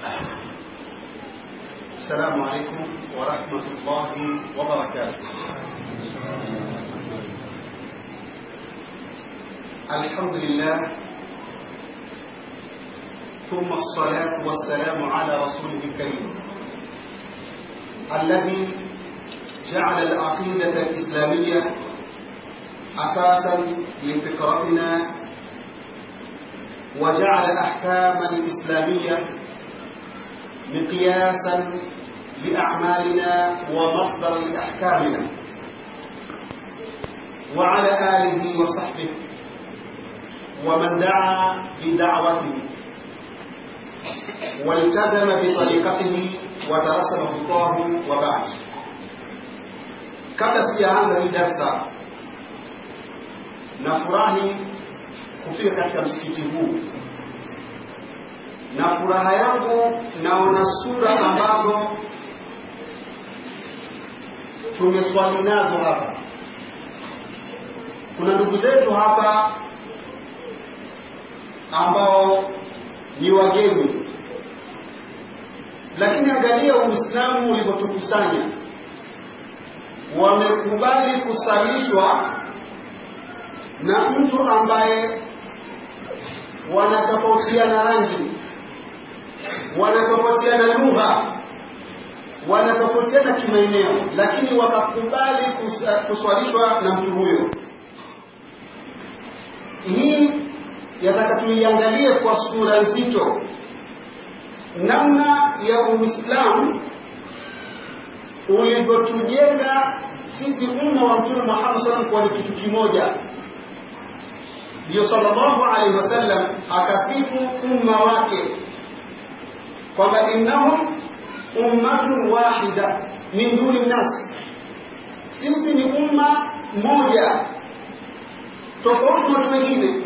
السلام عليكم ورحمة الله وبركاته الحمد لله ثم الصلاة والسلام على رسوله الكريم الذي جعل العقيدة الإسلامية أساسا لفكرتنا وجعل الأحكام الإسلامية مقياسا لأعمالنا ومصدرا لأحكامنا وعلى آله وصحبه ومن دعا بدعوته والتزم بطريقته ودرس خطاه وبعد kabla sijaanza hii darsa nafurahi kufika katika msikiti huu na furaha yangu naona sura ambazo tumeswali nazo hapa kuna ndugu zetu hapa ambao ni wageni lakini angalia uislamu ulivyotukusanya wamekubali kusalishwa na mtu ambaye wanatofautiana rangi wanatofautiana lugha wanatofautiana kimaeneo lakini wakakubali kuswalishwa na mtu huyo hii yataka tuiangalie kwa sura nzito namna ya uislamu ulivyotujenga sisi umma wa mtume Muhammad sallallahu alaihi wasallam kwa kitu kimoja ndio sallallahu alaihi wasallam akasifu umma wake kwamba innahum ummatun wahida min duni nas sisi ni umma moja tofauti na watu wengine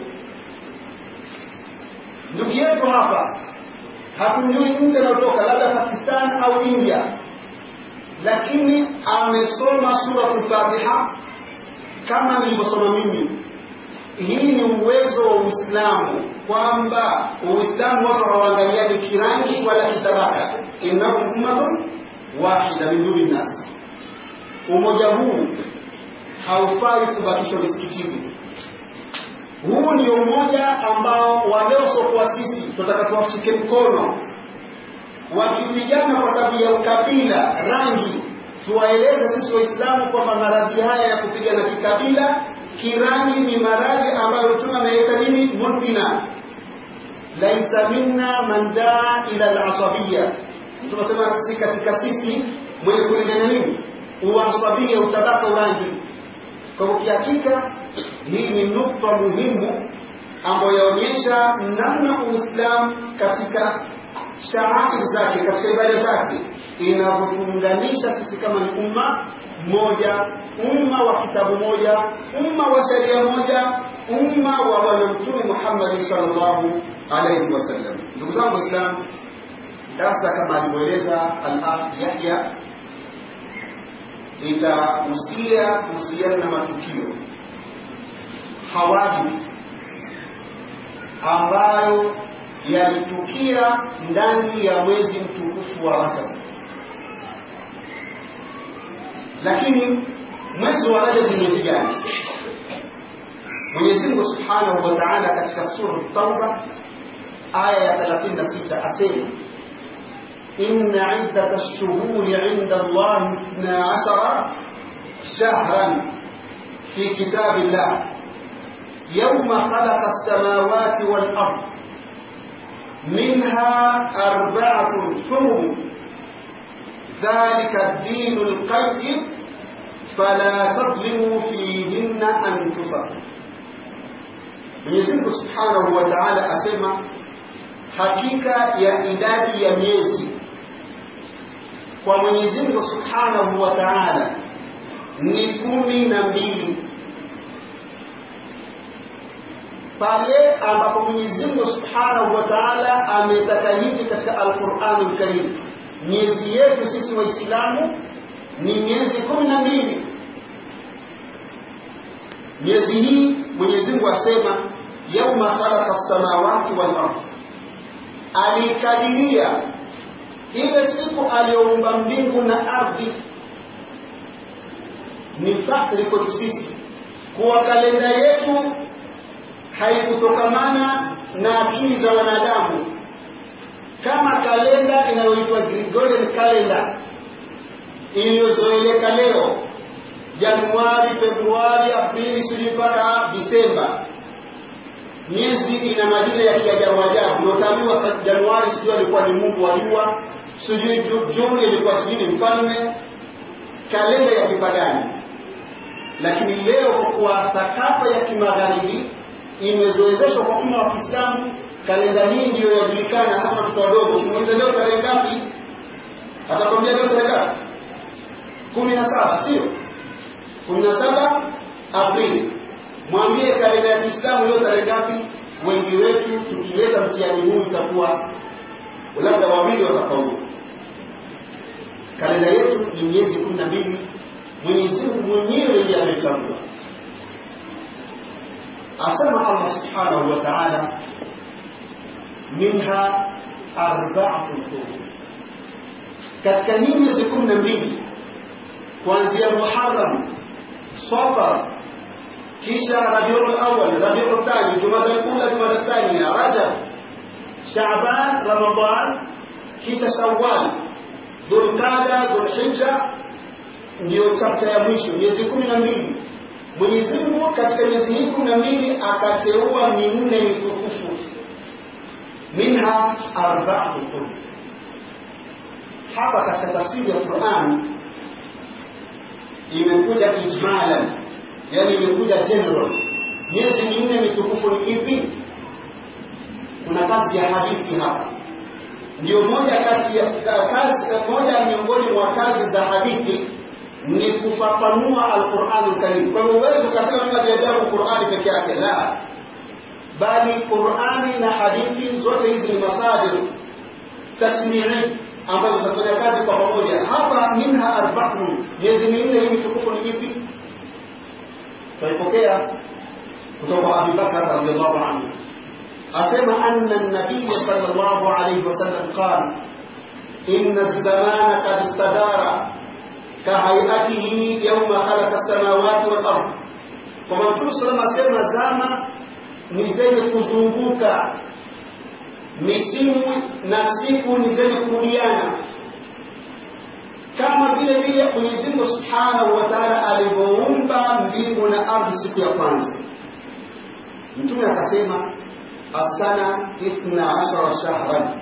ndugu yetu hapa hatumjui nchi anayotoka labda Pakistan au India lakini amesoma suratul Fatiha kama nilivyosoma mimi. Hii ni uwezo wa Uislamu kwamba Uislamu watu hawaangaliani kirangi wala kitabaka, innahum ummatun wahida min duni nas. Umoja huu haufai kubakishwa misikitini. Huu ni umoja ambao waliosokuwa sisi tutaka tuwashike mkono wakipigana kwa sababu ya ukabila, rangi, tuwaeleze sisi Waislamu kwamba maradhi haya ya kupigana kikabila, kirangi ni maradhi ambayo Mtume ameweka nini, mudhina laisa minna man daa ila al-asabiyya. Tunasema si katika sisi mwenye kulingana nini, uasabia, utabaka, urangi. Kwa hivyo kihakika hii ni nukta muhimu ambayo yaonyesha namna Uislamu katika sharair zake katika ibada zake inavyotuunganisha sisi kama ni umma mmoja, umma wa kitabu moja, umma wa sheria moja, umma wa bwana Mtume Muhammad sallallahu alaihi wasallam. Ndugu zangu Waislamu, darasa kama alivyoeleza al-akh Yahya itahusia kuhusiana na matukio hawadith ambayo yalitukia ndani ya mwezi mtukufu wa Rajab. Lakini mwezi wa Rajab ni mwezi gani? Mwenyezi Mungu Subhanahu wa Ta'ala katika sura Tauba aya ya 36 asema inna iddata ash-shuhuri 'inda Allah 12 shahran fi kitabillah yawma khalaqa as-samawati wal ardh منها أربعة حرم ذلك الدين القيم فلا تظلموا فيهن أنفسكم Mwenyezi Mungu Subhanahu wa Ta'ala asema hakika ya idadi ya miezi kwa Mwenyezi Mungu Subhanahu wa Ta'ala ni kumi na mbili pale ambapo Mwenyezi Mungu Subhanahu wa Ta'ala ametaka hivi katika Al-Qur'anul Karim. Miezi yetu sisi Waislamu ni miezi kumi na mbili. Miezi hii Mwenyezi Mungu asema yauma khalaqa as-samawati wal ardh, alikadiria ile siku aliyoumba mbingu na ardhi ni fakhri kwetu sisi kuwa kalenda yetu haikutokamana na akili za wanadamu kama kalenda inayoitwa Gregorian calendar iliyozoeleka leo Januari, Februari, Aprili, sijui mpaka Disemba. Miezi ina majina ya kiajabu ajabu. Unaotaambiwa Januari sijui alikuwa ni Mungu wa jua, sijui Juni ilikuwa sijui ni mfalme, kalenda ya kipagani. Lakini leo kwa kuwa thakafa ya kimagharibi imezoezeshwa kwa umma wa Kiislamu, kalenda hii ndiyo yajulikana hata watoto wadogo. Ukimuuliza leo tarehe ngapi, atakwambia leo tarehe ngapi? kumi na saba, sio kumi na saba Aprili. Mwambie kalenda ya Kiislamu leo tarehe ngapi? Wengi wetu tukileta mtihani huu itakuwa labda wawili watafaulu. Kalenda yetu ni miezi kumi na mbili. Mwenyezi Mungu mwenyewe ndiye amechagua. Asema Allah subhanahu wa ta'ala, minha arba'atun hurum, katika hii miezi kumi na mbili kuanzia Muharram, Safar, kisha Rabiul Awwal, Rabiul Thani, Jumada al-Ula, Jumada al-Thaniya, Rajab, Shaaban, Ramadan, kisha Shawwal, Dhulqada, Dhulhijja, ndiyo chapta ya mwisho, miezi kumi na mbili. Mwenyezi Mungu katika miezi hii kumi na mbili akateua minne mitukufu, minha arba'atu hurum. Hapa katika tafsiri ya Qur'an imekuja ijmalan, yani imekuja general. Miezi minne mitukufu ni ipi? Kuna kazi ya hadithi hapa, ndio moja kati ya kazi, moja miongoni mwa kazi za hadithi ni kufafanua Al-Qur'an Al-Karim. Kwa hivyo huwezi ukasema mimi najajabu Qur'ani peke yake, la, bali Qur'ani na hadithi zote hizi ni masadir tasmii ambazo zitafanya kazi kwa pamoja. Hapa minha arba'un, miezi minne hii mitukufu ni ipi? Tunaipokea kutoka kwa Abi Bakr radhiyallahu anhu, asema anna an-nabiy sallallahu alayhi wasallam qala inna az-zamana qad istadara kahayatihi yawma khalaqa as-samawati wal ard, kwamba Mtume sallallahu alayhi wasallam asema zama ni zenye kuzunguka misimu na siku ni zenye kurudiana, kama vile vile Mwenyezi Mungu Subhanahu wa Ta'ala alivyoumba mbingu na ardhi siku ya kwanza. Mtume akasema asana ithna ashara shahran,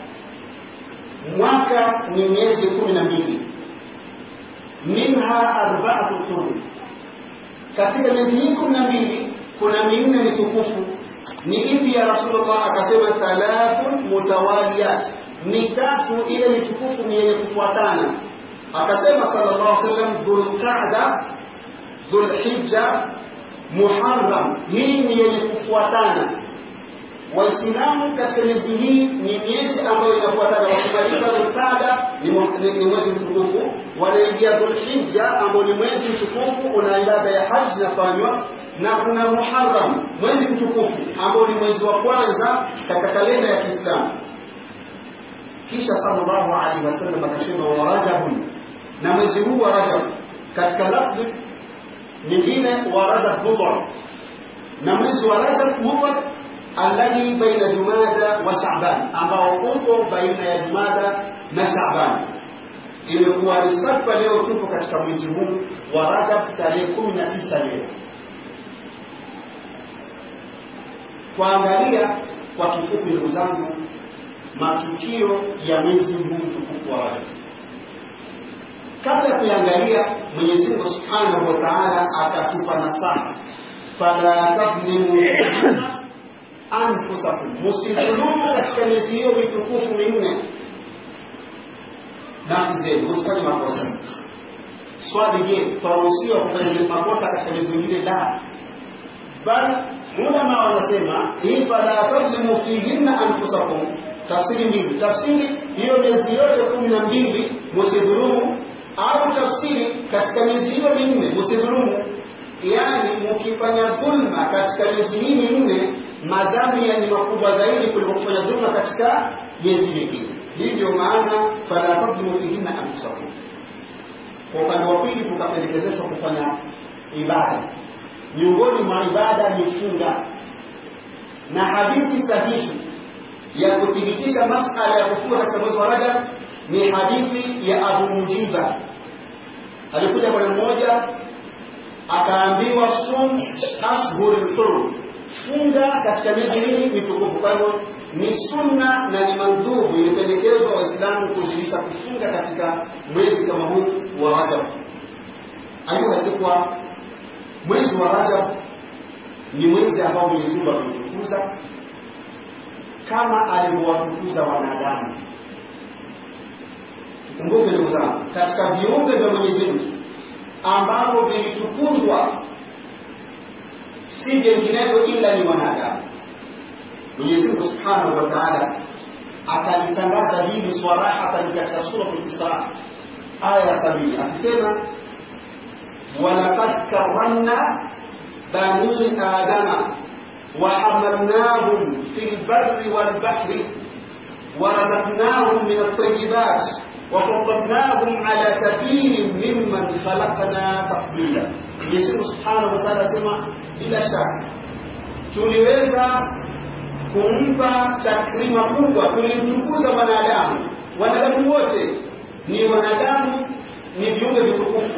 mwaka ni miezi kumi na mbili. Minha arba'atu hurum, katika miezi hii kumi na mbili kuna minne mitukufu ni ipi ya Rasulullah? Akasema thalathun mutawaliyat, ni tatu ile mitukufu ni yenye kufuatana. Akasema sallallahu alaihi wasallam, Dhulqa'da, Dhulhijja, Muharram, hii ni yenye kufuatana. Waislamu katika miezi hii ni miezi ambayo inafuatana. Wakimaliza Dhulqa'da ni mwezi mtukufu, wanaingia Dhulhijja ambao ni mwezi mtukufu, una ibada ya haji inafanywa na kuna Muharram mwezi mtukufu ambao ni mwezi wa kwanza katika kalenda ya Kiislamu. Kisha sallallahu alaihi wasallam akasema wa Rajab, na mwezi huu wa Rajab katika lafzi nyingine wa Rajab Mudhar, na mwezi wa Rajab Mudhar alladhi baina Jumada wa Shaaban, ambao uko baina ya Jumada na Shaaban. Imekuwa ni safa leo tupo katika mwezi huu wa Rajab tarehe 19 leo Kuangalia kwa kifupi, ndugu zangu, matukio ya mwezi huu mtukufu wa Rajab. Kabla ya kuangalia, Mwenyezi Mungu Subhanahu wa Ta'ala akatupa nasaha, fala tadhlimu anfusakum, msidhulumu katika miezi hiyo mitukufu minne nafsi zenu, msifanye makosa. Swali, je, twaruhusiwa kufanya makosa katika miezi mingine? La, bali ulama wanasema hii fala tadlimu fihinna anfusakum, tafsiri mbili. Tafsiri hiyo miezi yote kumi na mbili musidhulumu, au tafsiri katika miezi hiyo minne musidhulumu, yaani mukifanya dhulma katika miezi hii minne madhambi ni makubwa zaidi kuliko kufanya dhulma katika miezi mingine. Hii ndio maana fala tadhlimu fihinna anfusakum. Kwa upande wa pili, tukapendekezeshwa kufanya ibada. Miongoni mwa ibada ni funga, na hadithi sahihi ya kuthibitisha masala ya kufunga katika mwezi wa Rajab ni hadithi ya Abu Mujiba. Alikuja bwana mmoja akaambiwa sum ashhurul hurum, funga katika miezi hii mitukufu. Kwa hivyo ni sunna na ni mandhubu, imependekezwa Waislamu kuzidisha kufunga katika mwezi kama huu wa Rajab. Ayuha mwezi wa Rajab ni mwezi ambao Mwenyezi Mungu ameutukuza kama alivyowatukuza wanadamu. Tukumbuke ndugu zangu, katika viumbe vya Mwenyezi Mungu ambavyo vilitukuzwa si vinginevyo ila ni wanadamu. Mwenyezi Mungu Subhanahu wa Ta'ala akalitangaza hili swarahatan katika suratul Isra aya ya sabini akisema walaqad karramna bani adama وحملناهم في البر والبحر ورزقناهم من الطيبات وفضلناهم على كثير ممن خلقنا تفضيلا Yesu Subhanahu wa Ta'ala asema bila shaka tuliweza kumpa takrima kubwa, tulimtukuza mwanadamu. Wanadamu wote ni wanadamu, ni viumbe vitukufu,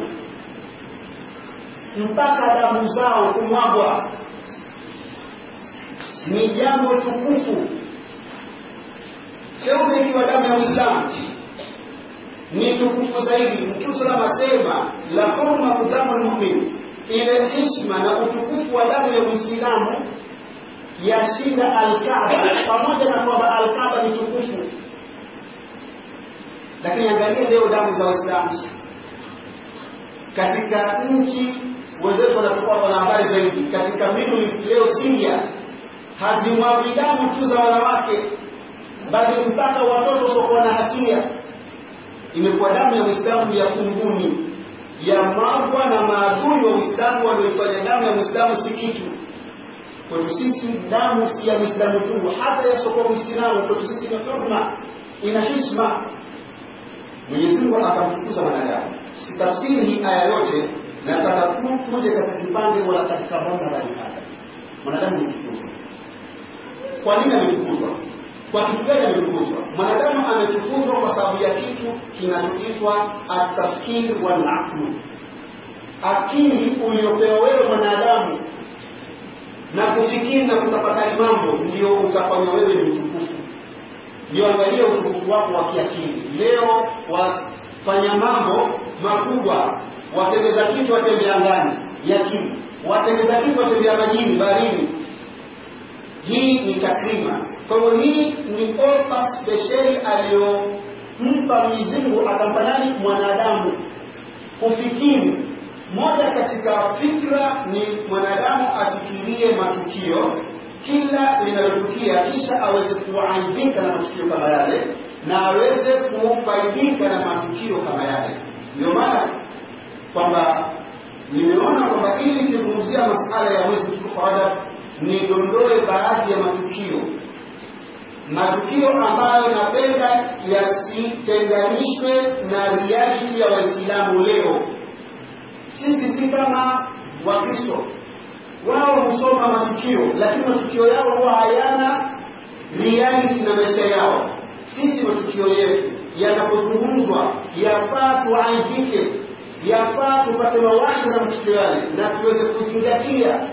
mpaka damu zao kumwagwa ni jambo tukufu. Seuze ikiwa damu ya Uislamu ni tukufu zaidi. Mtume salama asema la hurmatu damu lmumin, ile hishma na utukufu wa damu ya Muislamu yashinda Alkaaba, pamoja na kwamba Alkaaba ni tukufu. Lakini angalia leo damu za Waislamu katika nchi wenzetu wanakuwa wana habari zaidi, katika Middle East leo Syria hazimwagi damu tu za wanawake, bali mpaka watoto wasiokuwa na hatia. Imekuwa damu ya Uislamu ya kunguni ya magwa na maadui wa Uislamu walioifanya damu ya Muislamu si kitu kwetu sisi. Damu si ya Muislamu tu, hata yasiokuwa Muislamu kwetu sisi ni hurma, ina hishma. Mwenyezi Mungu akamtukuza mwanadamu. Sitafsiri hii aya yote, nataka tu tuje katika kipande wala katika banda bali hapa mwanadamu ni tukuzwa kwa nini ametukuzwa? Kwa kitu gani ametukuzwa? Mwanadamu ametukuzwa kwa sababu ya kitu kinachoitwa atafkir wal aqlu, akili uliopewa wewe mwanadamu na kufikiri na kutafakari mambo, ndio ukafanya wewe ni mtukufu. Ndio angalia utukufu wako wa kiakili. Leo wafanya mambo makubwa, watembeza kitu watembea angani yakini, watembeza kitu watembea majini, baharini hii ni takrima. Kwa hivyo hii ni ofa spesheli aliyompa Mwenyezi Mungu, akampa nani? Mwanadamu kufikiri. Moja katika fikra ni mwanadamu afikirie matukio kila linalotukia, kisha aweze kuaidhika na matukio kama yale na aweze kufaidika na matukio kama yale. Ndio maana kwamba nimeona kwamba ili nikizungumzia masala ya mwezi mtukufu wa Rajab nidondoe baadhi ya matukio matukio ambayo napenda yasitenganishwe na reality ya Waislamu leo. Sisi si kama Wakristo, wao husoma matukio, lakini matukio yao huwa hayana reality na maisha yao. Sisi matukio yetu yanapozungumzwa, yafaa tuaidhike, yafaa tupate mawaidha na matukio yale na tuweze kuzingatia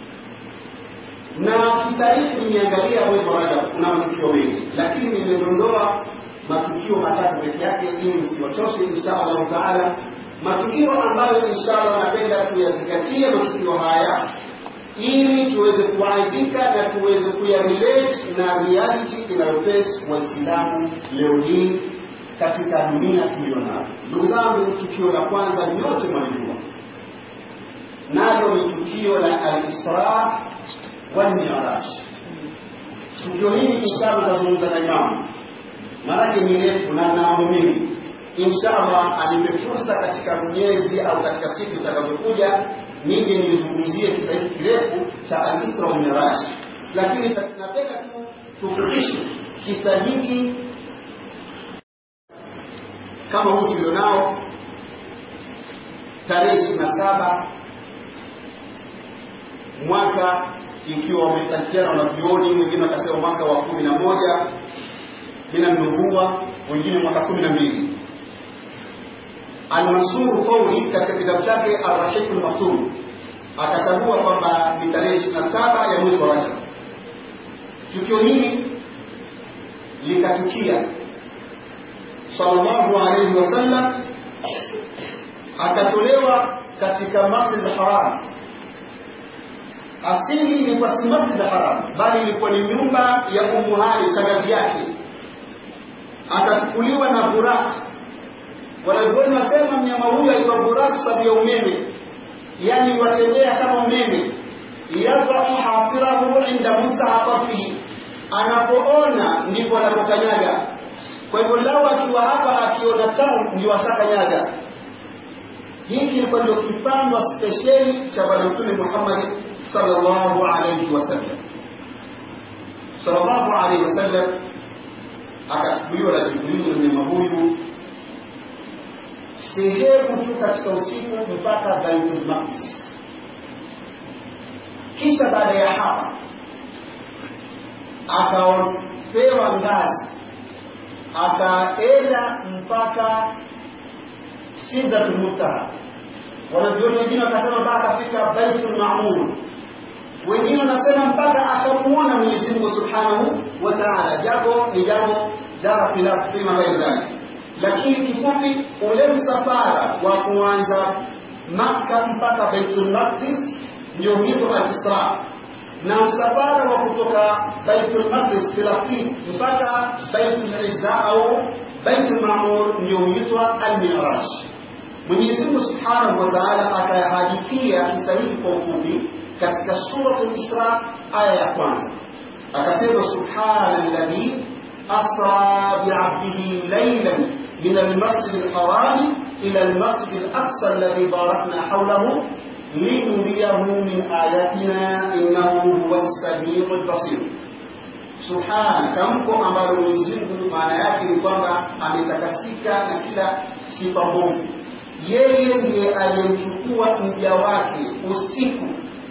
na kitaifa nimeangalia mwezi wa Rajab kuna matukio mengi, lakini nimedondoa matukio matatu peke yake ili nisiwachoshe insha Allah taala, matukio ambayo insha Allah napenda tuyazingatie matukio haya ili tuweze kuaibika na tuweze kuyarelate na reality inayoface Waislamu leo hii katika dunia tuliyonayo. Ndugu zangu, tukio la kwanza nyote mwalijua, nalo ni tukio la al-Isra wal Mi'raj. Tukio hili inshallah tutazungumza na Imam, maanake ni refu na na mambo mengi. Inshallah anipe fursa katika miezi au katika siku zitakazokuja nije nizungumzie kisa hiki kirefu cha al-Isra wal Mi'raj, lakini napenda tu tufikishe kisa hiki kama huu tulionao tarehe ishirini na saba mwaka ikiwa wamekatiana wanavyuoni, wengine wakasema mwaka wa kumi na moja mina nubuwa, wengine mwaka kumi na mbili. Almansur Fauri katika kitabu chake Arrahik Lmaktum akachagua kwamba ni tarehe ishirini na saba ya mwezi wa Rajab. Tukio hili likatukia, sallallahu alaihi wasallam akatolewa katika Masjid al-Haram asili ilikuwa si masjid haram bali ilikuwa ni nyumba ya Ummu Hani shangazi yake akachukuliwa na Burak wanavyoni wasema mnyama huyu alikuwa Burak sababu ya umeme yani watembea kama umeme yadhau hafirahu inda muntaha tarfihi anapoona ndipo anapokanyaga kwa hivyo lao akiwa hapa akiona town ndio ashakanyaga hiki kilikuwa ndio kipandwa spesheli cha bwana mtume Muhammad sallallahu alayhi wasallam sallallahu alayhi wasallam akachukuliwa na Jibril na mnyama huyu sehemu tu katika usiku mpaka Baitul Maqdis. Kisha baada ya hapa akapewa ngazi akaenda mpaka Sidratul Muntaha. Wanavyoni wengine wakasema mpaka akafika Baitul Maamur, wengine wanasema mpaka akamuona Mwenyezi Mungu Subhanahu wa Ta'ala, japo ni jambo jara khilafu fima baina dhalik lakini kifupi ule msafara wa kuanza Makka mpaka Baitul Maqdis ndio huitwa al-Isra, na msafara wa kutoka Baitul Maqdis Filastini mpaka Baitul Izza au Baitul Maamur ndio huitwa al-Mi'raj. Mwenyezi Mungu Subhanahu wa Ta'ala akayahadithia kisa hiki kwa ufupi katika suratul Isra aya ya kwanza, akasema subhana alladhi asra bi'abdihi laylan من المسجد الحرام إلى المسجد الأقصى الذي باركنا حوله لنريه من آياتنا إنه هو السميع البصير subhana tamko ambalo Mwenyezi Mungu maana yake ni kwamba ametakasika na kila sifa mbovu. Yeye ndiye aliyemchukua mja wake usiku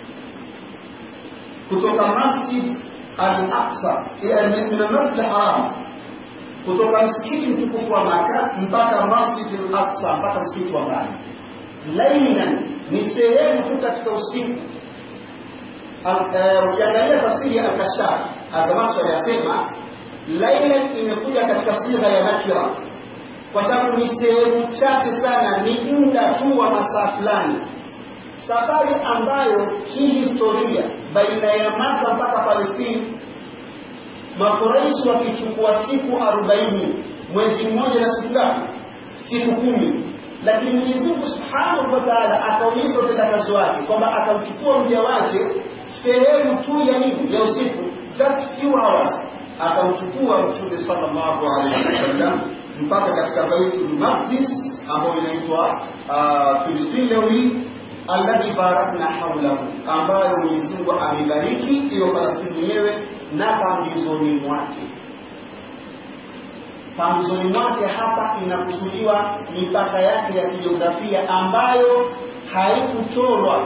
kutoka Masjid al-Aqsa, min al-Masjid al-Haram kutoka msikiti mtukufu wa Maka mpaka Masjid al-Aqsa mpaka msikiti wa mbali. Lailan ni sehemu tu katika usiku. Ukiangalia tafsiri ya Al-Kashaf, Azamash aliyasema lailan imekuja katika sigha ya nakira, kwa sababu ni sehemu chache sana, ni muda tu wa masaa fulani, safari ambayo hii historia baina ya Maka mpaka Palestina Makuraishi wakichukua siku arobaini mwezi mmoja na siku ngapi? Siku kumi. Lakini Mwenyezi Mungu Subhanahu wa Ta'ala akaonyesha utendakazi wake kwamba akamchukua mja wake sehemu tu ya nini ya usiku, just few hours, akamchukua Mtume sallallahu alaihi wasallam mpaka katika Baitul Maqdis ambayo inaitwa Filistini leo hii alladhi barakna haulahu, ambayo Mwenyezi Mungu amebariki hiyo Palestini yenyewe na pambizoni mwake. Pambizoni mwake hapa inakusudiwa mipaka yake ya kijiografia ambayo haikuchorwa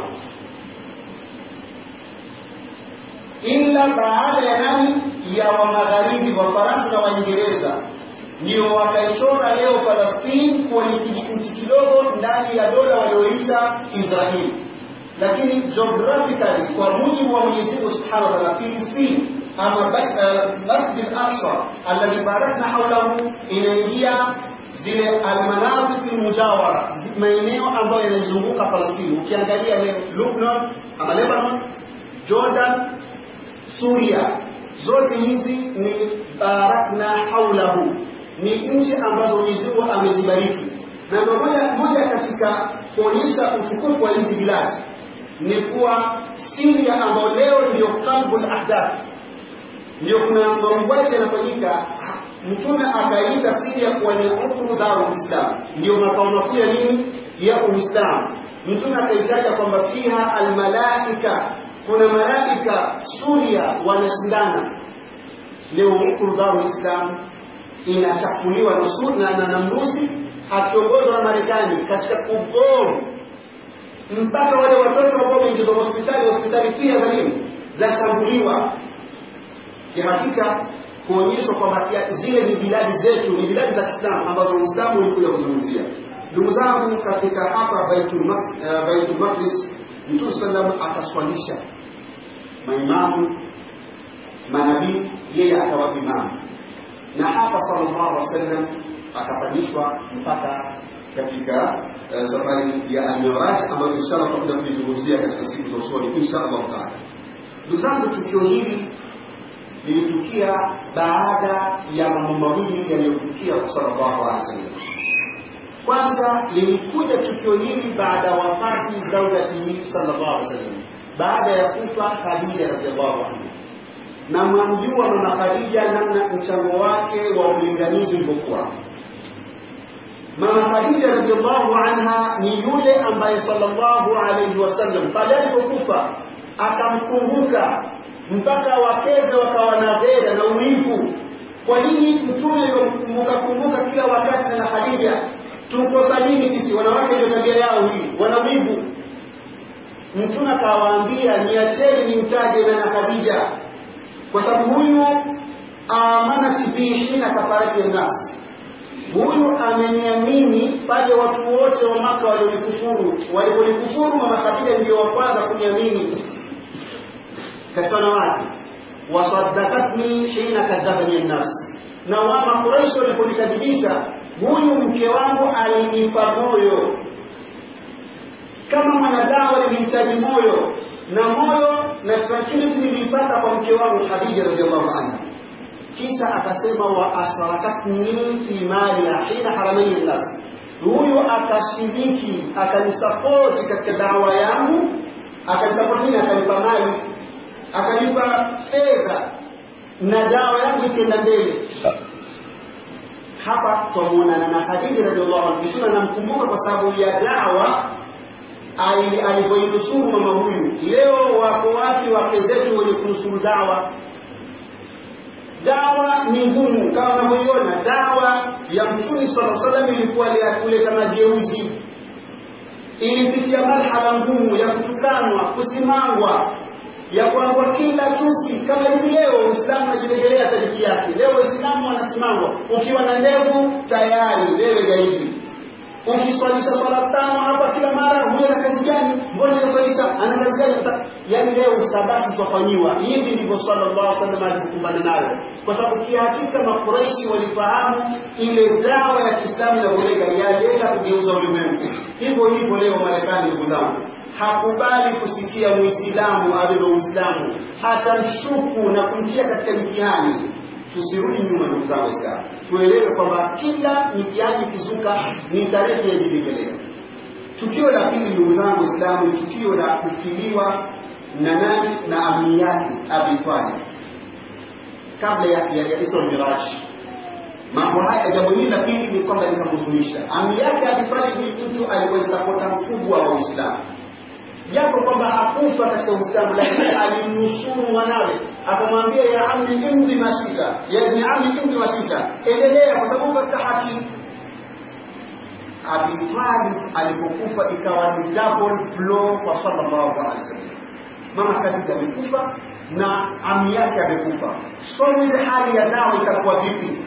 ila baada ya nani ya wa magharibi wa Faransa na Waingereza ndio wakaichora leo Palestine kuwa ni kijinchi kidogo ndani ya dola walioita Israeli, lakini geographically kwa mujibu wa Mwenyezi Mungu Subhanahu wa Ta'ala, Filistini ama Masjid al-Aqsa alladhi barakna hawlahu inaingia zile almanatiq almujawara, maeneo ambayo yanazunguka Palestina. Ukiangalia leo Lebanon ama Lebanon, Jordan, Suria, zote hizi ni barakna hawlahu, ni nchi ambazo Mwenyezi Mungu amezibariki, na ndio moja moja katika kuonyesha utukufu wa hizi biladi ni kuwa Syria ambayo leo ndio qalbul ahdath ndio kuna mauaji yanafanyika. Mtume akaita Syria kuwa ni ukru darul Islam, ndio makao makuu ya nini ya Uislamu. Mtume akaitaja kwamba fiha almalaika kuna malaika Suria wanashindana leo huku Darul Islam inachafuliwa na sunna na Namrusi akiongozwa na Marekani katika kubomu mpaka wale watoto ambao wameingizwa hospitali hospitali pia za nini zashambuliwa kihakika kuonyeshwa kwamba zile ni biladi zetu ni biladi za Kiislamu ambazo Uislamu ulikuja kuzungumzia ndugu zangu katika hapa Baitul uh, Baitul Maqdis Mtume sallam akaswalisha maimamu manabii yeye akawa imamu na hapa sallallahu alaihi wasallam akapandishwa mpaka katika uh, safari ya al-Miraj ambayo inshallah tutakuja kuizungumzia katika siku za usoni inshallah taala. Ndugu zangu, tukio hili lilitukia baada ya mambo mawili yaliyotukia kwa sallallahu alaihi wasallam. Kwanza lilikuja tukio hili baada ya wafati zaujatihi sallallahu alaihi wasallam, baada ya kufa Khadija radhiallahu anha na mwamjua mama Khadija namna mchango wake wa ulinganizi ulivyokuwa. Mama Khadija radhiallahu anha ni yule ambaye sallallahu alayhi wasallam pale alipokufa akamkumbuka mpaka wakeze wakawa na ghera na uivu. Kwa nini mtume mkakumbuka kila wakati na Khadija? Tukosa nini sisi? Wanawake ndio tabia yao hii, wana wivu. Mtume akawaambia niacheni nimtaje na Khadija kwa sababu huyu amanat bihi hina kafarati nnas, huyu ameniamini pale watu wote wa Maka walionikufuru. Waliponikufuru, mama Khadija ndio wa kwanza kuniamini katika wanawake. Wasaddaqatni hina kadhabani nnas, na wa Makuraishi waliponikadhibisha, huyu mke wangu alinipa moyo kama mwanadamu alihitaji moyo na moyo na tranquility nilipata kwa mke wangu Khadija radhiallahu anha. Kisha akasema wa asharakatni fi mali hina haramani nnas, huyu akashiriki akanisapoti katika dawa yangu, akanipa nini? Akanipa mali, akanipa fedha na dawa yangu ikaenda mbele. Hapa twamuonana na Khadija radhiallahu anha, kisha namkumbuka kwa sababu ya dawa alivyoinusuru mama huyu. Leo wako wapi wake zetu wenye kunusuru dawa? Dawa ni ngumu, kama unavyoiona. Dawa ya Mtume sallallahu alaihi wasallam ilikuwa ya kuleta mageuzi, ilipitia marhala ngumu ya kutukanwa, kusimangwa, ya kuangwa kila tusi. Kama hivi leo Uislamu unajirejelea tajiki yake. Leo Waislamu wanasimangwa, ukiwa na ndevu tayari wewe gaidi ukiswalisha swala tano hapa kila mara, huyo ana kazi gani? Mbona anaswalisha? Ana kazi gani? Yaani leo usabasi twafanyiwa hivi. Ndivyo sallallahu alaihi wasallam alikumbana nayo, kwa sababu kihakika Makuraishi walifahamu ile dawa ya Kiislamu inavyolenga, yalenga kugeuza ulimwengu. Hivyo hivyo leo Marekani, ndugu zangu, hakubali kusikia Muislamu abebe Uislamu, hata mshuku na kumtia katika mtihani tusirudi nyuma ndugu zangu Waislamu, tuelewe kwamba kila mitihani ikizuka ni tarehe yajirejelea. Tukio la pili ndugu zangu Waislamu ni tukio la kufiliwa na nani na ami yake Abi Talib kabla ya, ya, ya Isra Miraj. Mambo haya, jambo hili la pili ni kwamba likamhuzunisha ami yake Abi Talib. Ni mtu alikuwa ni sapota mkubwa wa Uislamu japo kwamba hakufa katika Uislamu, lakini alimnusuru mwanawe, akamwambia ya ammi imdi mashita, ya ibni ammi imdi mashita, endelea kwa sababu katika haki. Abi Talib alipokufa ikawa ni double blow kwa sallallahu alaihi wasallam. Mama Khadija amekufa na ami yake amekufa, so ile hali ya dawa itakuwa vipi?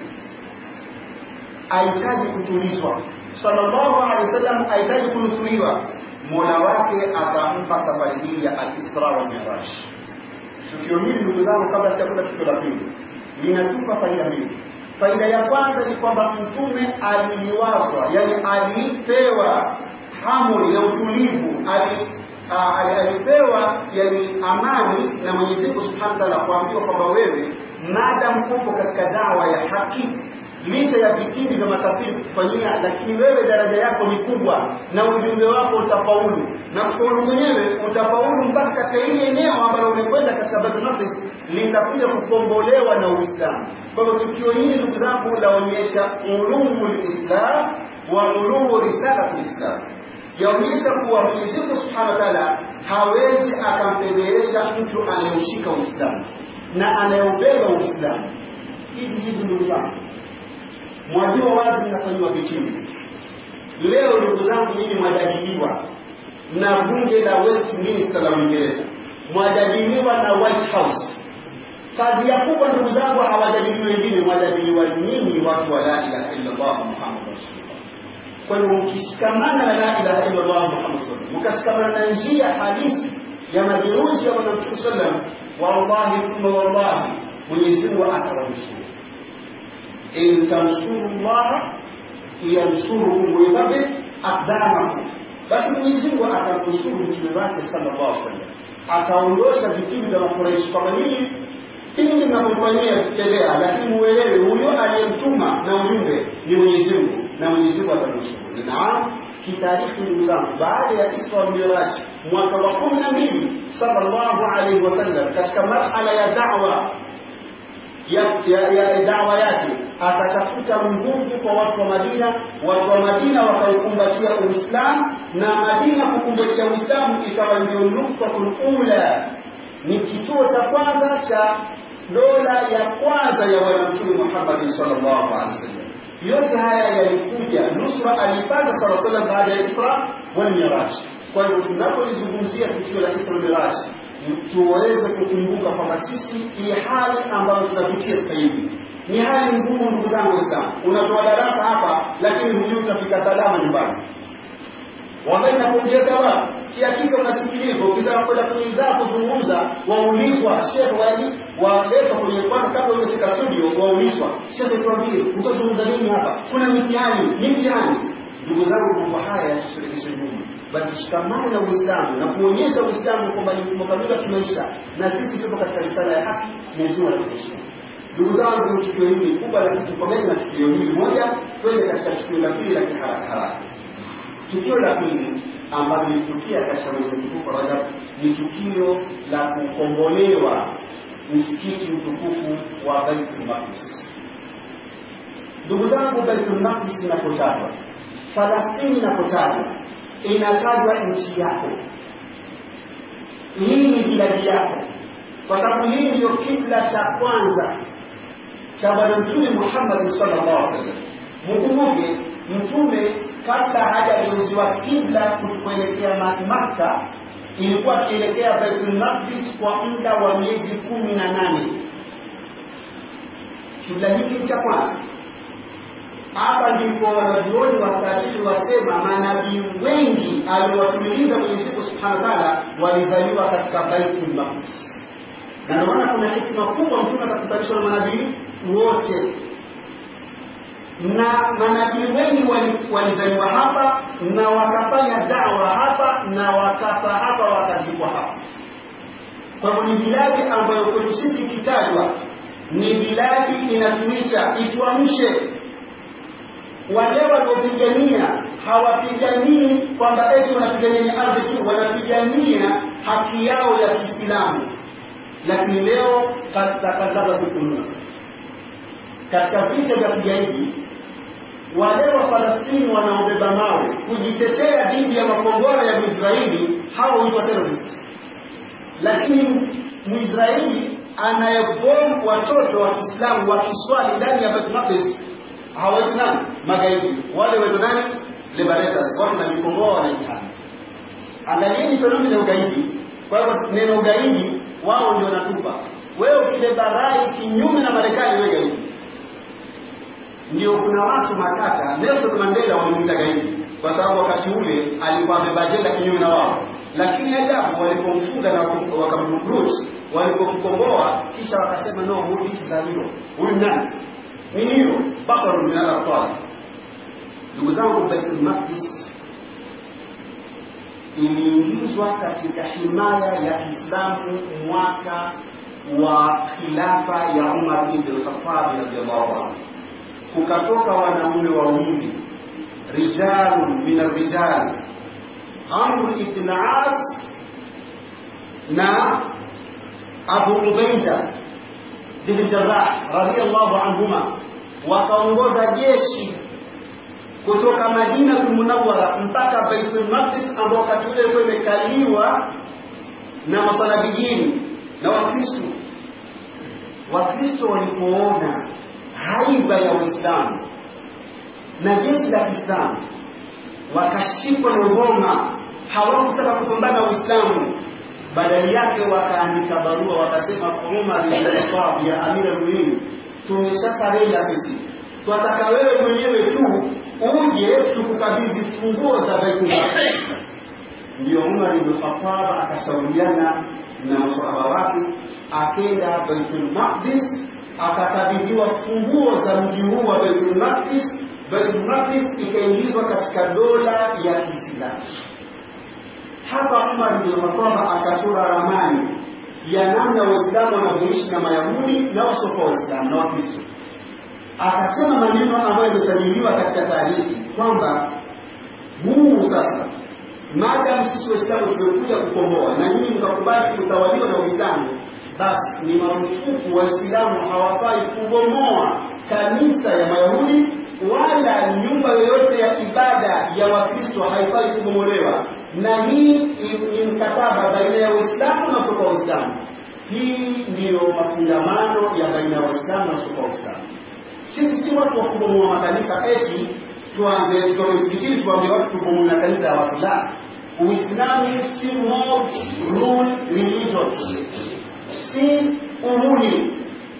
Ahitaji kutulizwa, sallallahu alaihi wasallam ahitaji kunusuriwa Mola wake akampa safari hii ya al-Isra wal Miraj. Tukio hili ndugu zangu, kabla sijakwenda tukio la pili, linatupa faida mbili. Faida ya kwanza ni kwamba mtume aliliwazwa, yani alipewa hamuri na utulivu, alipewa yani amani na Mwenyezi Mungu Subhanahu wa Ta'ala, kuambiwa kwamba wewe maadamu upo katika dawa ya haki licha ya vitimbi vya makafiri kufanyia, lakini wewe daraja yako ni kubwa na ujumbe wako utafaulu, na kufaulu mwenyewe utafaulu mpaka katika ile eneo ambalo umekwenda katika Baitul Maqdis litakuja kukombolewa na Uislamu. Kwa hivyo tukio hili ndugu zangu laonyesha ulumu lislam wa ulumu risalati lislam, yaonyesha kuwa Mwenyezi Mungu Subhanahu wa Ta'ala hawezi akampelelesha mtu anayeushika Uislamu na anayeubeba Uislamu. Hivi hivi ndugu zangu, mwajua wazi mnafanyiwa vitimbi. Leo ndugu zangu, mimi mwajadiliwa na bunge la Westminster la Uingereza, mwajadiliwa na White House. Kadhia kubwa ndugu zangu, hawajadiliwi wengine, mwajadiliwa nyinyi watu wa la ilaha illallah Muhammad rasulullah. Kwa hiyo mkishikamana na la ilaha illallah Muhammad rasulullah, mkashikamana na njia halisi ya majeruzi ya Bwana Mtume sallam, wallahi thumma wallahi, Mwenyezi Mungu atawanusuru. In tansuru llaha yansurukum wa yuthabbit aqdamakum, basi Mwenyezi Mungu atamnusuru mtume wake sallallahu alaihi wasallam, ataondosha vitimbi vya Makuraishi kwamba nini hili mnapofanyia fedhea, lakini muelewe huyo aliyemtuma na ujumbe ni Mwenyezi Mungu na Mwenyezi Mungu atanusuru. Naam, kitaarifu ndugu zangu, baada ya Isra wal Miraj mwaka wa kumi na mbili sallallahu alaihi wasallam, katika marhala ya da'wa ya, ya, ya dawa yake akatafuta nguvu kwa watu wa Madina. Watu wa Madina wakaukumbatia Uislamu na Madina kukumbatia Uislamu ikawa ndio nuktatul ula, ni kituo cha kwanza cha dola ya kwanza ya Bwana Mtume Muhammad sallallahu alaihi wasallam. Yote haya yalikuja, nusra alipata sallallahu alaihi wasallam baada ya Isra wal Miraj. Kwa hivyo tunapolizungumzia tukio la Isra wal Miraj tuweze kukumbuka kwamba sisi hii hali ambayo tunapitia sasa hivi ni hali ngumu, ndugu zangu Waislamu. Unatoa darasa hapa, lakini hujui utafika salama nyumbani. Wakati nakuongeza wa kihakika unasikilizwa, ukitaka kwenda kwenye idhaa kuzungumza, waulizwa shekhe wali waletwa kwenye kwanza, kabla hujafika studio, waulizwa shekhe, tuambie utazungumza nini hapa? Kuna mitihani, ni mtihani. Ndugu zangu, mambo haya yatusirekeshe nyuma bali tushikamane na Uislamu na kuonyesha Uislamu kwamba ni mfumo kamili wa kimaisha, na sisi tupo katika risala ya haki. Mwenyezi Mungu atuheshimu. Ndugu zangu, tukio hili kubwa, lakini tukomeni na tukio hili moja, twende katika tukio la pili la kiharaka haraka. Tukio la pili ambalo lilitukia katika mwezi mtukufu wa Rajab ni tukio la kukombolewa msikiti mtukufu wa Baitul Maqdis. Ndugu zangu, Baitul Maqdis inapotajwa, Falastini inapotajwa inatajwa nchi yako. Hii ni biladi yako, kwa sababu hii ndiyo kibla cha kwanza cha Bwana Mtume Muhammad sallallahu alaihi wasallam. Mkumbuke Mtume kabla hajageuziwa kibla kuelekea Makka, ilikuwa akielekea Baitul Maqdis kwa muda wa miezi kumi na nane. Kibla hiki ni cha kwanza hapa ndipo wanavyuoni watabiri wasema manabii wengi aliwatumiliza Mwenyezi Mungu Subhanahu wa Ta'ala walizaliwa katika Baitul Maqdis, na ndio maana kuna hikima kubwa mtume akakutanishwa na manabii wote, na manabii wengi walizaliwa hapa na wakafanya dawa hapa na wakafa hapa wakazikwa hapa. Kwa hivyo ni biladi ambayo kwetu sisi ikitajwa ni biladi inatuita ituamshe wale wanaopigania hawapiganii kwamba eti wanapigania ardhi tu, wanapigania haki yao ya Kiislamu. Lakini leo katakadhaba kukunua katika vita vya kigaidi, wale wa Falastini wanaobeba mawe kujitetea dhidi ya makombora ya Mwisraeli, hao huitwa terrorist. Lakini Mwisraeli anayebomu watoto wa Kiislamu wakiswali ndani ya Baitul Maqdis hawaitwi nani? Magaidi. Wale waitwa nani? Liberators, watu na mikomboa wanaitana. Angalieni fenomena ya ugaidi. Kwa hivyo neno ugaidi wao ndio wanatupa. Wewe ukibeba rai kinyume na Marekani, wewe gaidi. Ndio kuna watu makata, Nelson Mandela walimuita gaidi kwa sababu wakati ule alikuwa amebeba ajenda kinyume na wao, lakini ajabu walipomfunga na wakamrecruit, walipomkomboa kisha wakasema no, huyu hichi za hilo, huyu nani ni hiyo bakaru min al-abtal. Ndugu zangu, Baitul Maqdis iliingizwa katika himaya ya Kiislamu mwaka wa khilafa ya Umar ibn al-Khattab radhiyallahu anhu. Kukatoka wanaume wawili rijalun min ar-rijal, Amr ibn As na Abu Ubaida bin Jarrah radhiyallahu anhuma wakaongoza jeshi kutoka Madina Munawwara mpaka Baitul Maqdis ambao wakati ule ilikuwa imekaliwa na masalabijini na Wakristo. Wakristo walipoona haiba ya Uislamu na jeshi la Kiislamu wakashikwa na ngoma, hawakutaka kupambana na Uislamu. Badali yake wakaandika barua wakasema, Umar ibn Khattab ya Amir al-Mu'minin, tumeshasarenda sisi, twataka wewe mwenyewe tu uje tukukabidhi funguo za Baitul Maqdis. Ndio Umar ibn Khattab akashauriana na maswahaba wake, akenda Baitul Maqdis, akakabidhiwa funguo za mji huu wa Baitul Maqdis. Baitul Maqdis ikaingizwa katika dola ya Kiislamu. Hapa Umar ibn Khattab akachora ramani ya namna Waislamu wanavyoishi na Mayahudi na wasiokuwa Waislamu na Wakristo akasema maneno ambayo yamesajiliwa katika taarihi kwamba huu sasa, maadamu sisi Waislamu tumekuja kukomboa na nyinyi mkakubali kutawaliwa na Uislamu, basi ni marufuku Waislamu hawafai kubomoa kanisa ya Mayahudi wala nyumba yoyote ya ibada ya Wakristo haifai kubomolewa, na hii ni mkataba baina ya Waislamu na wasiokuwa Waislamu. Hii ndiyo mafungamano ya baina ya Waislamu na wasiokuwa Waislamu. Sisi si watu wa kubomoa makanisa eti tuanze tutoke msikitini tuambie watu tubomoe makanisa ya watu. La, Uislamu si mob rule religion, si uhuni.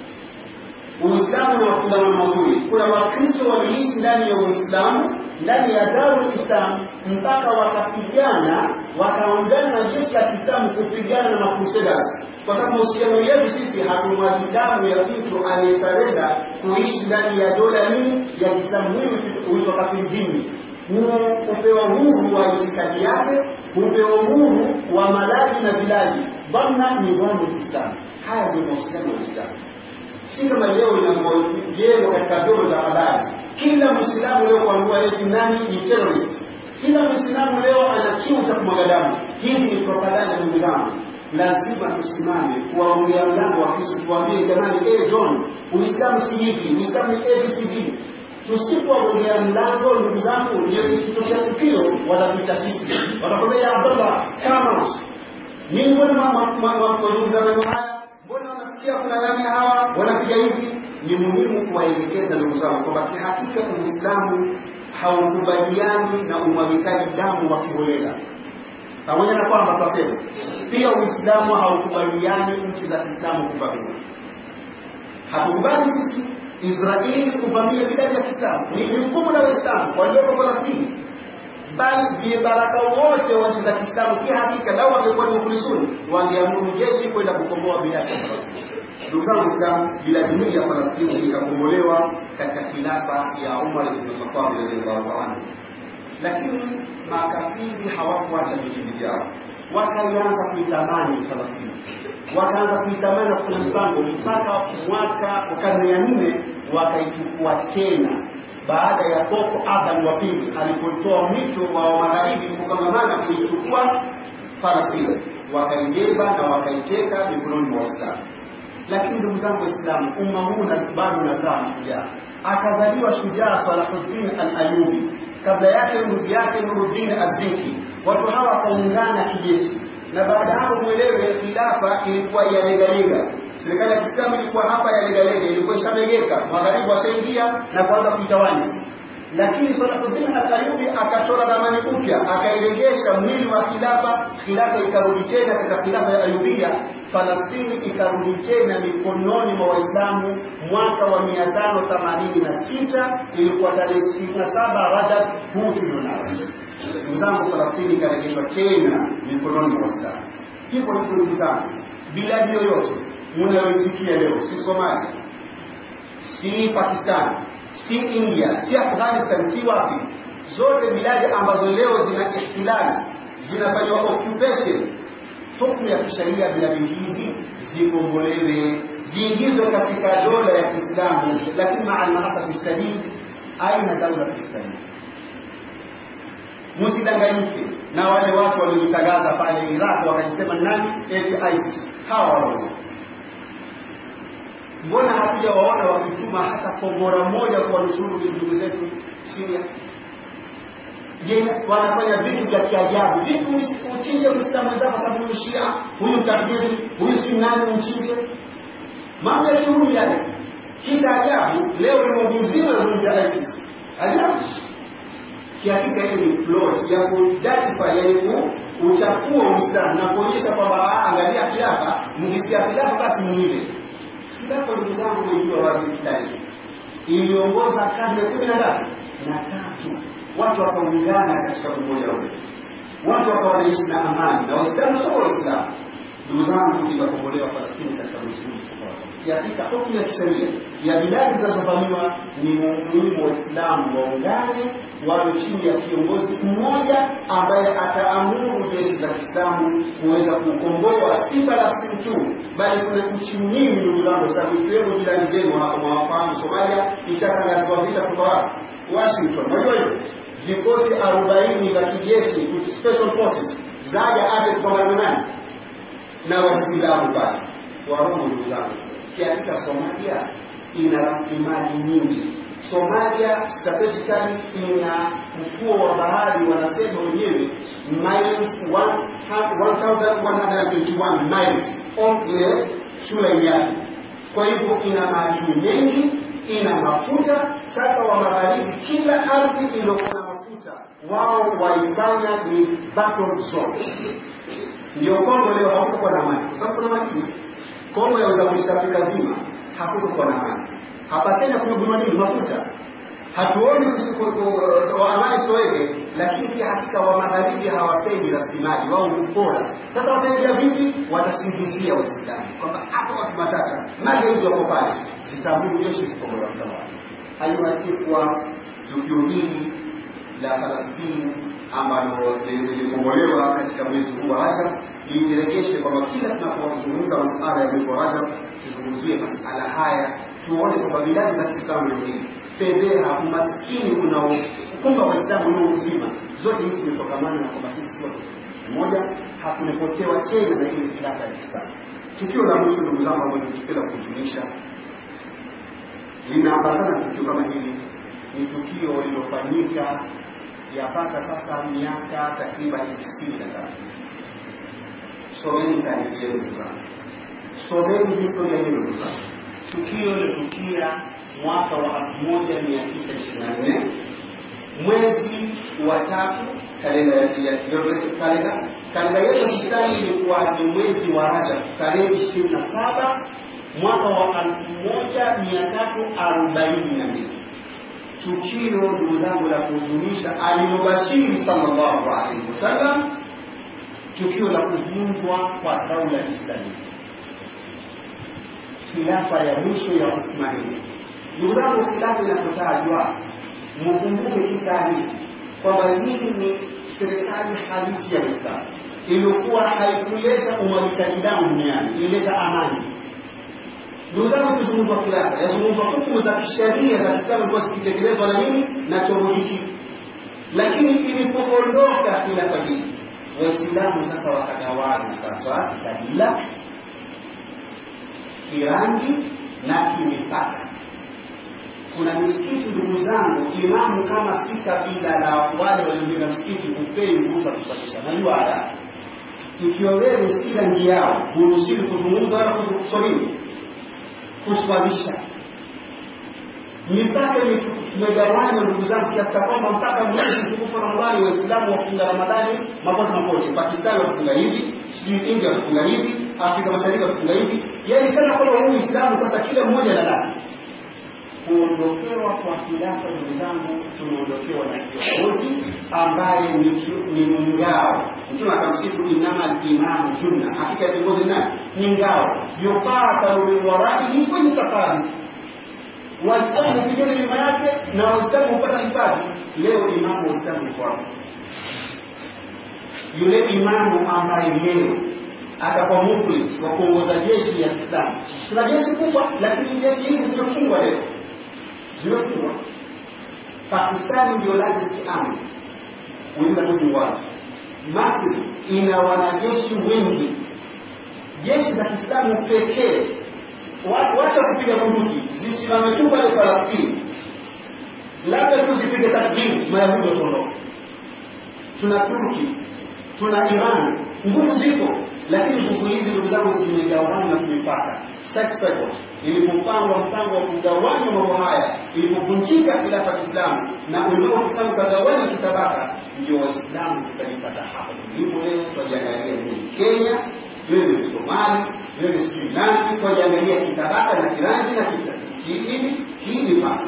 Uislamu ni mafungamano mazuri. Kuna Wakristo waliishi ndani ya Uislamu, ndani ya Darul Islam mpaka wakapigana, wakaungana na jeshi la Kiislamu kupigana na Macrusaders kwa sababu mahusiano yetu sisi hatumwagi damu ya mtu aliyesarenda kuishi ndani ya dola nini ya Kiislamu. Huyu huitwa kafiri dini, hupewa uhuru wa itikadi yake, hupewa uhuru wa malazi na vilaji. Bwana ni bwana Kiislamu. Haya ndio mahusiano ya Uislamu, si kama leo inavyojengwa katika vyombo vya habari. Kila Mwislamu leo kuambua eti nani ni terrorist, kila Mwislamu leo ana kiu cha kumwaga damu. Hizi ni propaganda, ndugu zangu lazima tusimame kuwaongea mlango wa Kristo, tuwaambie jamani, eh John, Uislamu si hivi, Uislamu ni ABCD. Tusipoongea mlango, ndugu zangu, ndio ikitokea tukio watatuita sisi, watakwambia Abdallah, kama nini, mbona wazungumza maneno haya, mbona wanasikia kuna nani hawa wanapiga hivi? Ni muhimu kuwaelekeza ndugu zangu kwamba kihakika Uislamu haukubaliani na umwagikaji damu wa kiholela pamoja na kwamba tunasema pia Uislamu haukubaliani nchi za Kiislamu kuvamiwa. Hatukubali sisi Israeli kuvamia biladi ya Kiislamu, ni jukumu la Waislamu walioko Palestini, bali vibaraka wote wa nchi za Kiislamu kihakika, lau wangekuwa ni mukhlisuni, wangeamuru jeshi kwenda kukomboa biladi ya Palestini. Ndugu zangu Waislamu, biladi hii ya Palestini ikakombolewa katika khilafa ya Umar ibn Khattab radhiallahu anhu, lakini makafiri hawakuacha vijiji vyao, wakaanza kuitamani Falastini, wakaanza kuitamani na kufanya mpango mpaka mwaka wa karne ya nne wakaichukua tena, baada ya Koko Aban wa pili alipotoa mwito wa magharibi kukangamana kuichukua Falastini, wakaibeba na wakaiteka mikononi mwa Waislamu. Lakini ndugu zangu Waislamu, umma huu bado unazaa mashujaa. Akazaliwa shujaa Salahuddin al-Ayubi kabla yake ndugu yake Nuruddin Azinki. Watu hawa wakaungana kijeshi, na baada hapo mwelewe, khilafa ilikuwa yalegalega. Serikali ya Kiislamu ilikuwa hapa yalegalega, ilikuwa ishamegeka, magharibi washaingia na kuanza kuitawanya. Lakini Salahuddin al-Ayubi akachora ramani upya, akairegesha mwili wa khilafa, khilafa ikarudi tena katika khilafa ya Ayubia. Falastini ikarudi tena mikononi mwa Waislamu mwaka wa 586 ilikuwa tarehe 27 Rajab huu tulionao. Ndugu zangu, Falastini ikarejeshwa tena mikononi mwa Waislamu. Hivyo hivyo, ndugu zangu, biladi yoyote mnayoisikia leo, si Somalia, si Pakistan, si India, si Afghanistan, si wapi, zote biladi ambazo leo zina ihtilali, zinafanywa occupation hukumu ya kisheria biladi hizi zikombolewe, ziingizwe katika dola ya Kiislamu, lakini maa almasafi shadid, aina daula ya Kiislamu. Msidanganyike na wale watu waliojitangaza pale Iraq wakajisema nani eti ISIS. Hawa wao mbona hatuja waona wakituma hata kombora moja kwa nusuru ndugu zetu Syria? je wanafanya vitu vya kiajabu vipi uchinje muislamu wenzako kwa sababu shia huyu mtakdiri huyu si nani mchinje mambo ya kiuni yale kisha ajabu leo ulimwengu mzima nazungumzia isis ajabu kihakika hiyo ni plot ya kujustify yani kuchafua uislamu na kuonyesha kwamba angalia khilafa mkisikia khilafa basi ni ile khilafa ndugu zangu mlijua wazi ndani iliongoza karne kumi na ngapi na tatu watu wakaungana katika umoja ule watu wakawa wanaishi na amani na waislamu sio waislamu ndugu zangu ikakombolewa Palestina katika mwezi huu katika hukumu ya kisheria ya biladi zinazovamiwa ni muhimu waislamu waungane wawe chini ya kiongozi mmoja ambaye ataamuru jeshi za kiislamu kuweza kukomboa si falastini tu bali kuna nchi nyingi ndugu zangu waislamu ikiwemo jirani zenu mwawafahamu somalia ishakangazwa vita kutoka washington unajua hiyo vikosi arobaini vya kijeshi special forces zaja aje kupambana nani na waislamu pale warongo ndugu zangu kiafrika Somalia ina rasilimali nyingi. Somalia strategically ina mfuo wa bahari, wanasema wenyewe miles 1121 miles of ile shule yake. Kwa hivyo ina madini mengi, ina mafuta. Sasa wa magharibi, kila ardhi iliyokuwa na mafuta wao waifanya ni battle zone. Ndio Kongo leo hakukuwa na maji, kwa sababu kuna madini Kongo yaweza kuisha Afrika zima, hakutokuwa na maji. Hapa Kenya kumegundua nini? Mafuta. Hatuoni amani sitoweke, lakini pia hakika wa magharibi hawapendi rasilimali, wao hupora. Sasa wataingia vipi? Watasingizia Waislamu kwamba hapa watu mataka magaidi wako pale, zitambuu jeshi zikombolewa wapi. Haiwakikwa tukio hili la Falastini ambalo lilikombolewa katika mwezi huu wa Rajab lijiregeshe kwamba kila tunapozungumza masala ya mwezi wa Rajab tuzungumzie masala haya, tuone kwamba biladi za Kiislamu leo hii fedheha, umaskini unaokumba Waislamu leo uzima, zote hizi zimetokamana na kwamba sisi sote mmoja, hakumepotewa tena na ile khilafa ya Kiislamu. Tukio la mwisho ndugu zangu, ambalo ni tukio la kujulisha, linaambatana na tukio kama hili, ni tukio lililofanyika yapata sasa miaka takriban tisini na tatu. Someni taarifa yenu ndugu zangu, someni historia yenu ndugu zangu. Tukio lilotukia mwaka wa elfu moja mia tisa ishirini na nne mwezi wa tatu kalenda kalenda kalenda yetu Kiislamu ilikuwa ni mwezi wa Rajab tarehe ishirini na saba mwaka wa elfu moja mia tatu arobaini na mbili tukio ndugu zangu la kuhuzunisha alilobashiri sallallahu alaihi wasallam, tukio la kuvunjwa kwa daula Islamia, khilafa ya mwisho ya Uthmani. Ndugu zangu, khilafa inapotajwa mukumbuke kitani kwamba hii ni serikali halisi ya Uislamu iliyokuwa haikuleta umwagikaji damu duniani, ilileta amani ndugu zangu, kuzungumzwa khilafa, yazungumzwa hukumu za kisheria za Kiislamu ilikuwa zikitekelezwa na nini na chombo hiki, lakini ilipoondoka khilafa hii, Waislamu sasa wakagawana sasa kabila, kirangi na kimipaka. Kuna misikiti ndugu zangu, imamu kama si kabila la wale waliojenga msikiti hupei ruhusa kusalisha, najua haya ikiwa wewe si rangi yao, huruhusiwi kuzungumza wala kuswalini kuswalisha. Mipaka imegawanywa ndugu zangu, kiasi cha kwamba mpaka mwezi mtukufu wa Ramadhani Waislamu wafunga Ramadhani mapote mapote. Pakistani watafunga hivi, sijui India watafunga hivi, Afrika Mashariki watafunga hivi, yaani kana kwamba huu Uislamu sasa kila mmoja na lake. Kuondokewa kwa khilafa, ndugu zangu, tumeondokewa na kiongozi ambaye ni ngao. Mtume akamsifu innama al-imamu junna, hakika viongozi nani ni ngao, yukatalu min waraihi kwenye tafari Waislamu hupigana nyuma yake na Waislamu hupata hifadhi. Leo imamu wa Uislamu ni kwapo, yule imamu ambaye leo atakuwa muflis wa kuongoza jeshi ya Kiislamu. Tuna jeshi kubwa, lakini jeshi hizi zimefungwa leo, zimefungwa. Pakistani ndio largest army within the Muslim world. Misri ina wanajeshi wengi, jeshi za Kiislamu pekee wacha kupiga bunduki zisimame tu pale Palestini, labda tu zipige takbiri, Mayahudi wataondoka. tuna Turki, tuna Iran, nguvu zipo, lakini nguvu hizi ndugu zangu zimegawanywa kimipaka. Sex record ilipopangwa mpango wa kugawanywa mambo haya, ilipovunjika khilafa ya Kiislamu na ulimwengu wa Kiislamu ukagawanywa kitabaka, ndio Waislamu tukajipata hapa tulipo leo. Twajiangalia ni Kenya, wewe ni Somali, wewe ni sijui nani, twajiangalia kitabaka na kirangi na kihivi kiimipaka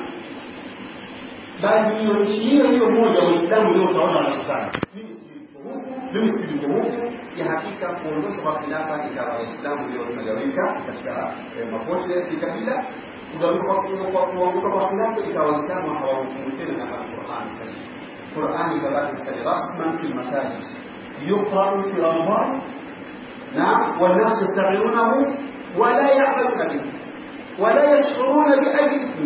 bali hiyo nchi hiyo hiyo moja Waislamu ndio utaona wanakusana. Mimi sijui huku, mimi sijui huku. Ya hakika kuondosha kwa khilafa ikawa Waislamu ndio tumegawika katika mapote ya kikabila, kuanguka kwa khilafa ikawa Waislamu hawahukumu tena na Qur'an. Qur'an ikabaki stadi rasman fi masajid yuqra'u fi Ramadan na والناس يستغلونه ولا يعملون به ولا يشعرون بأي إثم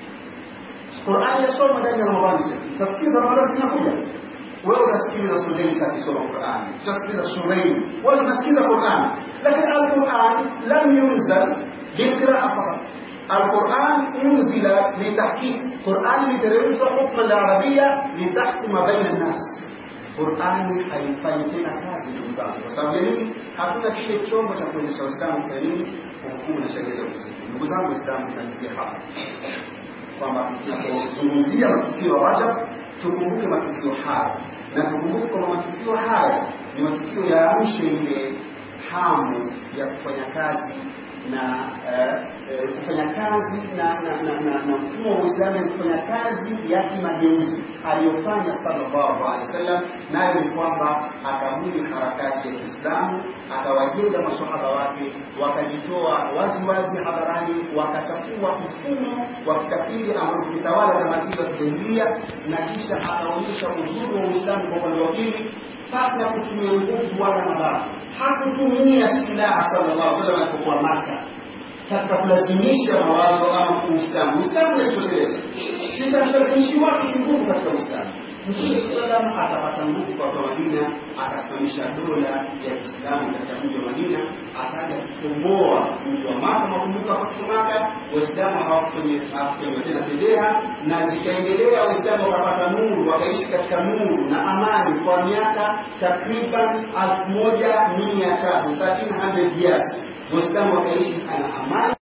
Qur'ani yasoma ndani ya Ramadhani. Utasikiza Ramadhani zinakuja. Wewe unasikiliza Sudaisa akisoma Qur'ani. Utasikiliza Shuraim. Wewe unasikiza Qur'ani. Lakini Al-Qur'an lam yunzal biqira'a faqat. Al-Qur'an unzila litahqiq. Qur'ani literemshwa hukma al-arabia litahkuma baina an-nas. Qur'ani haifanyi tena kazi ndugu zangu. Kwa sababu ya nini? Hakuna kile chombo cha kuwezesha Waislamu kufanya nini? Kuhukumu na sheria za Uislamu. Ndugu zangu Waislamu, tunaanzia hapa kwamba tunapozungumzia matukio ya Rajab tukumbuke matukio haya na tukumbuke kwamba matukio haya ni matukio yaamshe ile hamu ya kufanya kazi na uh, kufanya kazi na na na, na, na mfumo wa Uislamu kufanya kazi ya kimageuzi aliyofanya sallallahu alaihi wasallam, nayo ni kwamba akabuni harakati ya Kiislamu, akawajenga masahaba wake, wakajitoa wazi wazi hadharani, wakachafua mfumo wa kikafiri ambao kitawala za matiba ya kijahilia, na kisha akaonyesha uzuri wa Uislamu kwa upande wa pili pasi na kutumia nguvu wala mabavu. Hakutumia silaha sallallahu alaihi wasallam alipokuwa Maka katika kulazimisha mawazo ama Uislamu. Uislamu unajitosheleza. Sisi hatulazimishi watu nguvu katika Uislamu. Mtume sallam akapata nguvu kwa watu wa Madina, akasimamisha dola ya Kiislamu katika mji wa Madina, akaja kukomboa mji wa Maka. Makumbuka kwa Maka Waislamu hawakufanywa tena fedheha, na zikaendelea Waislamu wakapata nuru, wakaishi katika nuru na amani kwa miaka takriban elfu moja mia tatu 1300 years Waislamu wakaishi ana amani